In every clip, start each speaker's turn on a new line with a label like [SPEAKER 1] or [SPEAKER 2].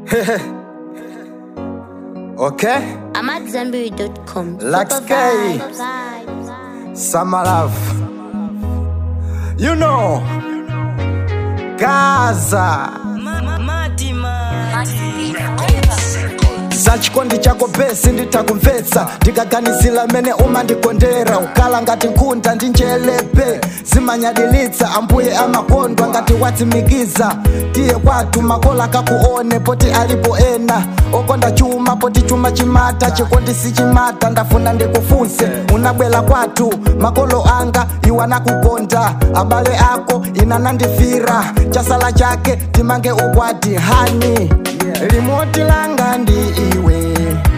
[SPEAKER 1] okay?
[SPEAKER 2] I'm at Zenberry.com.
[SPEAKER 1] Like
[SPEAKER 2] Super
[SPEAKER 1] Sky.
[SPEAKER 2] vibes, vibes.
[SPEAKER 1] Summer love. You know, Gaza. za chikondi chako besi nditakumvetsa ndikaganizira mene umandikondera ukala ngati nkhunda ndi njelepe zimanyadilitsa ambuye amakondwa ngati watsimikiza tiye kwathu makola kakuone poti alipo ena okonda chuma poti chuma chimata chikondi sichimata ndafuna ndikufunse unabwela kwathu makolo anga iwo anakukonda abale ako inanandifira chasala chake timange ukwati hani limoti langa ndi iwe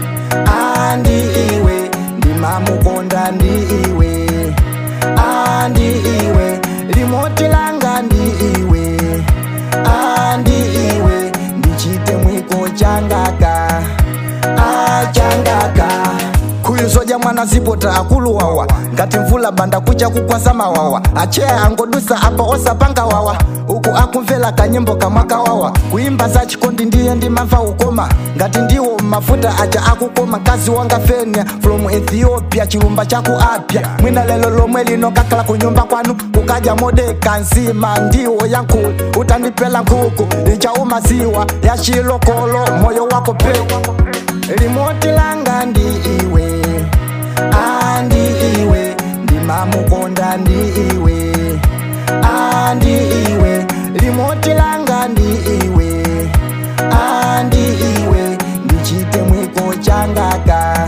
[SPEAKER 1] andi iwe ndimamukonda ndi iwe andi iwe limoti langa ndi iwe andi iwe ndichite mwiko changaka achangaka khuyuzoja mwana zipota akulu wawa ngati mvula banda kucha kukwasa mawawa acheya angodusa apa osapanga wawa uku akumvera kanyimbo kamwaka wawa kuimba za chikondi ndiye ndimamva ukoma ngati ndiwo mafuta aja akukoma mkazi wanga fenya from ethiopia chilumba chaku apya mwina lelo lomwe lino kakhala kunyumba kwanu kukaja modeka nsima ndiwo yankulu utandipela nkhuku ichaumaziwa ya chilokolo moyo wako pe limoti langa ndi iwe andi iwe ndimamukonda ndi iwe andi iwe limoti langa ndi iwe andi iwe ndichite mwiko changaka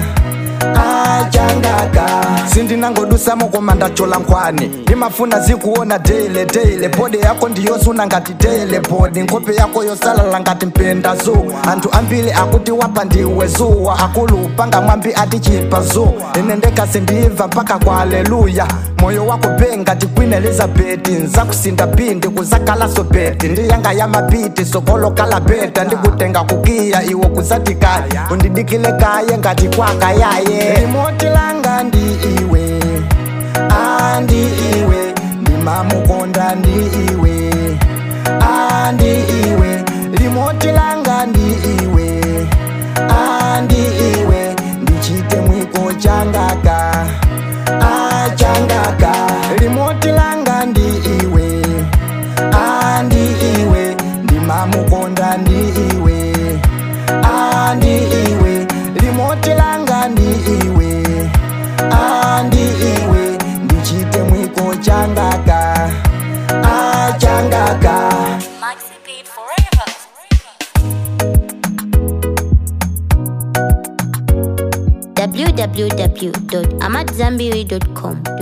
[SPEAKER 1] achangaka sindinangodusamo koma ndachola nkhwani ndimafuna zikuona daily daily bode yako ndiyosuna ngati daily bode nkhope yako yosalala ngati mpenda zuwa anthu ambiri akuti wapa ndiwe zuwa akulupanga mwambi atichipa zuwa ine ndekasi ndimva mpaka kwa aleluya moyo wako be ngati queen elizabeth nzakusinda pindi kuzakalaso beti ndiyanga ya mapiti sokolokala beta ndikutenga kukiya iwo kuzatikaya undidikile kaye ngati kwaka yaye limoti langa ndi iwe andi iwe ndimamukonda ndi iwe andi iwe limoti langa ndi iwe andi iwe ndichite mwiko changaka achangaka limoti langa ndi iwe andi iwe ndimamukonda ndi iwe andi iwe limoti langa ndi iwe andi iwe ndichite mwiko changaka achangaka
[SPEAKER 3] Maxi Beat Forever.
[SPEAKER 2] www.amatzambiri.com.